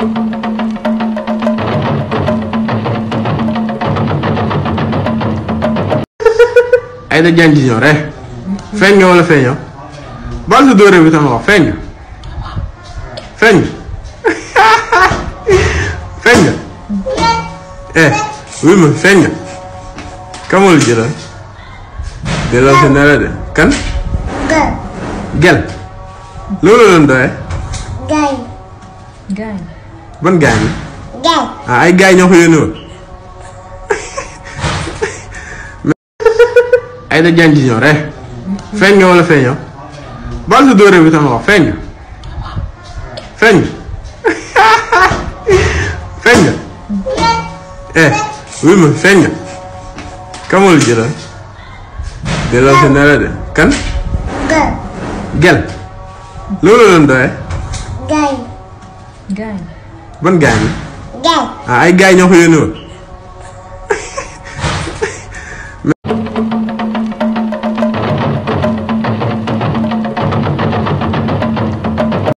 Aïda Diagne Junior eh feeñ nga wala feeñoo bal sa dóore bi sama wax feeñ nga feeñ nga feeñ nga eh wuy ma feeñ nga kamul jëlal delloo si nela de kan gel loolu la doon doyee Gaay. Gaay. ban gaay la Gaay. ah ay gaay ñoo ko yónni woon Aïda Diagne Junior eh feeñ nga wala feeñoo bal sa dóore bi sama wax feeñ nga feeñ nga feeñ nga eh wuy ma feeñ nga kamul jëlal delloo si nela de kan Gaay. gel loolu la doon doyee Gaay. Gaay. ban gaay la Gaay. ah ay gaay ñoo ko yónni woon